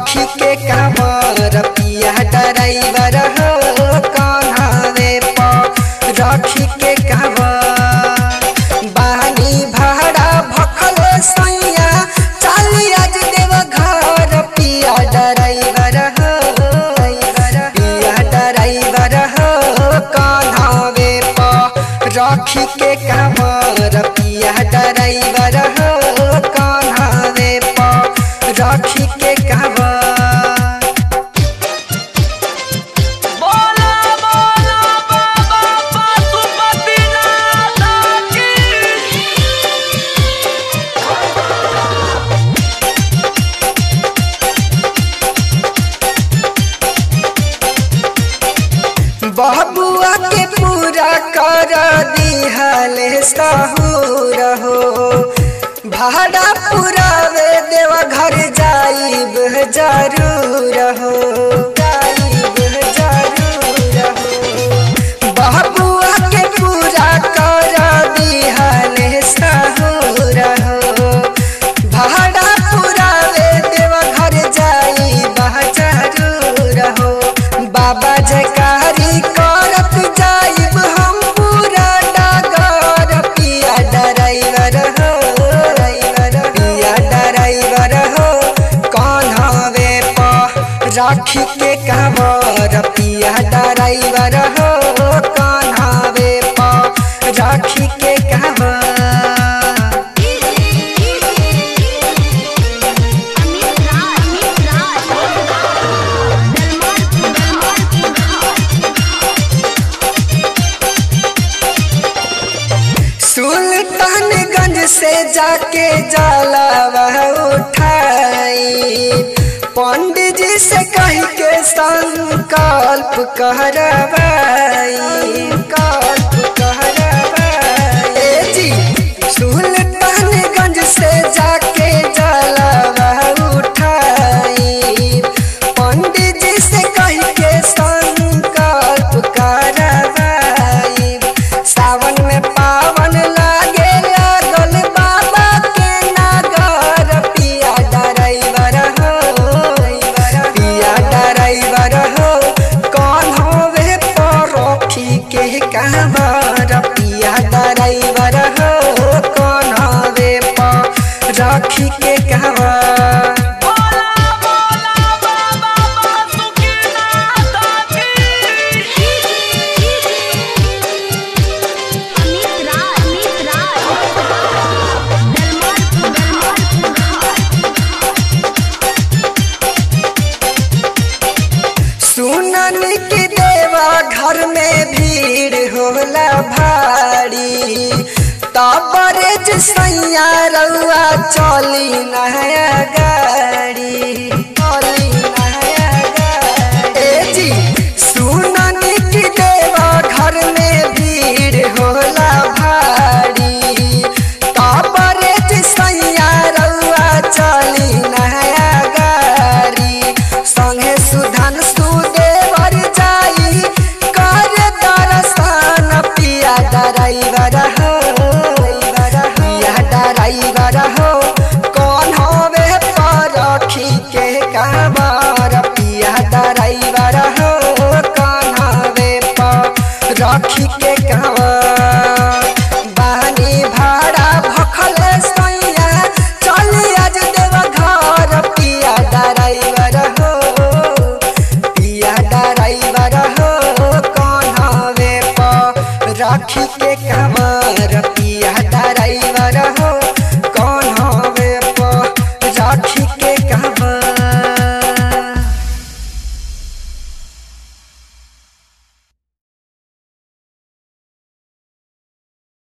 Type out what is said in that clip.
रखी के कामर पिया ड्राइवर हो कन्हवे पर रखी के कामर बानी भाड़ा भखल सैया चली आज देव घर पिया ड्राइवर हो पिया ड्राइवर हो कन्हवे पर रखी के कामर पिया ड्राइवर हो कन्हवे पर रखी के कामर बोला बोला बाबा पशुपतिनाथ की बबुआ के पूरा कर दिहले सहूर हो भाड़ा पुरावे देव घर जाइब जरूर हो जाइब जरूर हो बबुआ के पूरा कर दिहले सहूर हो भाड़ा पुरावे देव घर जाइब जरूर हो बाबा जयकारी करत जाइब हम पूरा डगर पिया ड्राइवर हो पिया ड्राइवर हो कन्हवे पर राखी के कांवर पिया ड्राइवर हो कन्हवे पर राखी के कांवर अमित राज अमित राज दलमाल दलमाल सुल्तानगंज से जाके जलावा उठाई पंडित जी से कह के संकल्प करवाई कल्प करवाई ए जी सुल्तानगंज से जाके जलावा उठाई पंडित जी से कह के संकल्प करवाई सावन में पावन लागे लागल बाबा के नागर पिया ड्राइवर हो पिया ड्राइवर हो कौन होवे परोखी के कांवर पिया ड्राइवर हो कौन होवे परोखी के कांवर बोला बोला बाबा पशुपतिनाथ की अमित राज अमित राज दलमाल दलमाल सुनन की देवा घर में भीड़ होला भारी तबरे सैया रउआ चली नया